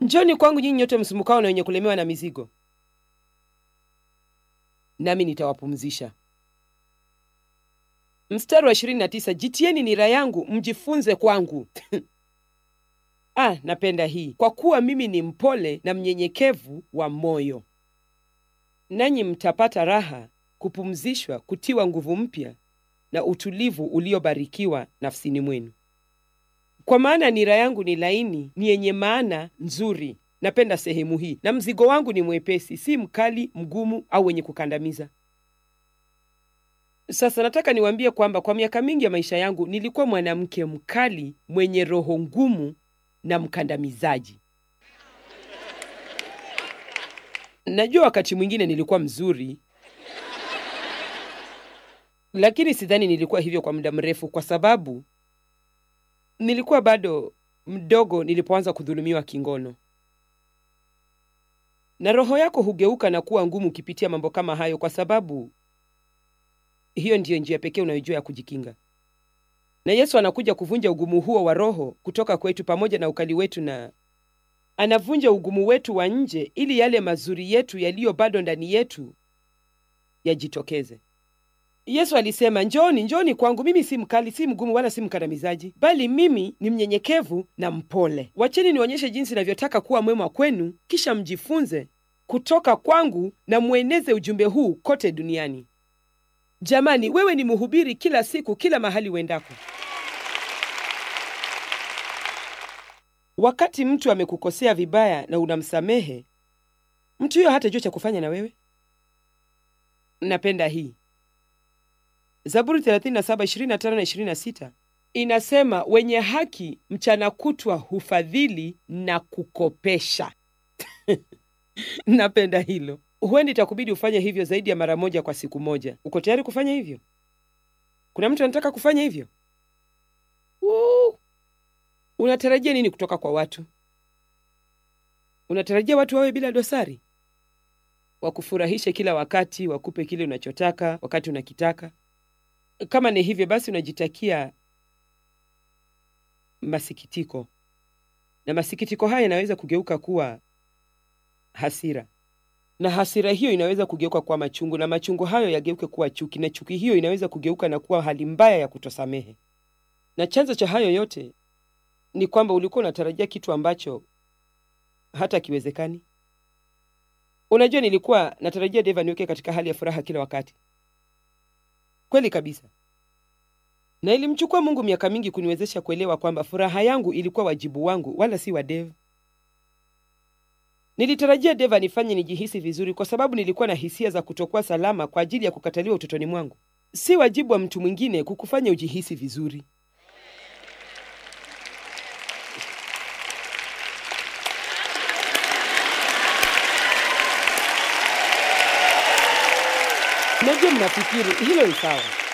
Njoni kwangu nyinyi nyote msumbukao na wenye kulemewa na mizigo, nami nitawapumzisha. Mstari wa 29, jitieni nira yangu mjifunze kwangu. Ah, napenda hii, kwa kuwa mimi ni mpole na mnyenyekevu wa moyo, nanyi mtapata raha, kupumzishwa, kutiwa nguvu mpya na utulivu uliobarikiwa nafsini mwenu. Kwa maana nira yangu ni laini, ni yenye maana nzuri. Napenda sehemu hii, na mzigo wangu ni mwepesi, si mkali, mgumu au wenye kukandamiza. Sasa nataka niwaambie kwamba kwa miaka mingi ya maisha yangu nilikuwa mwanamke mkali, mwenye roho ngumu na mkandamizaji. Najua wakati mwingine nilikuwa mzuri, lakini sidhani nilikuwa hivyo kwa muda mrefu, kwa sababu nilikuwa bado mdogo nilipoanza kudhulumiwa kingono. Na roho yako hugeuka na kuwa ngumu ukipitia mambo kama hayo, kwa sababu hiyo ndiyo njia pekee unayojua ya kujikinga. Na Yesu anakuja kuvunja ugumu huo wa roho kutoka kwetu pamoja na ukali wetu, na anavunja ugumu wetu wa nje ili yale mazuri yetu yaliyo bado ndani yetu yajitokeze. Yesu alisema, njoni, njoni kwangu, mimi si mkali, si mgumu, wala si mkandamizaji, bali mimi ni mnyenyekevu na mpole. Wacheni nionyeshe jinsi navyotaka kuwa mwema kwenu, kisha mjifunze kutoka kwangu na mweneze ujumbe huu kote duniani. Jamani, wewe ni mhubiri kila siku, kila mahali uendako. Wakati mtu amekukosea vibaya na unamsamehe, mtu huyo hatajua cha kufanya na wewe. Napenda hii Zaburi 37:25 na 26 inasema, wenye haki mchana kutwa hufadhili na kukopesha. Napenda hilo. Huenda itakubidi ufanye hivyo zaidi ya mara moja kwa siku moja. Uko tayari kufanya hivyo? Kuna mtu anataka kufanya hivyo? Woo! Unatarajia nini kutoka kwa watu? Unatarajia watu wawe bila dosari, wakufurahishe kila wakati, wakupe kile unachotaka wakati unakitaka? Kama ni hivyo basi, unajitakia masikitiko, na masikitiko haya yanaweza kugeuka kuwa hasira, na hasira hiyo inaweza kugeuka kuwa machungu, na machungu hayo yageuke kuwa chuki, na chuki hiyo inaweza kugeuka na kuwa hali mbaya ya kutosamehe. Na chanzo cha hayo yote ni kwamba ulikuwa unatarajia kitu ambacho hata kiwezekani. Unajua, nilikuwa natarajia Dave aniweke katika hali ya furaha kila wakati. Kweli kabisa, na ilimchukua Mungu miaka mingi kuniwezesha kuelewa kwamba furaha yangu ilikuwa wajibu wangu, wala si wa Dave. Nilitarajia Dave anifanye nijihisi vizuri, kwa sababu nilikuwa na hisia za kutokuwa salama kwa ajili ya kukataliwa utotoni mwangu. Si wajibu wa mtu mwingine kukufanya ujihisi vizuri. Najua mnafikiri hilo ni sawa.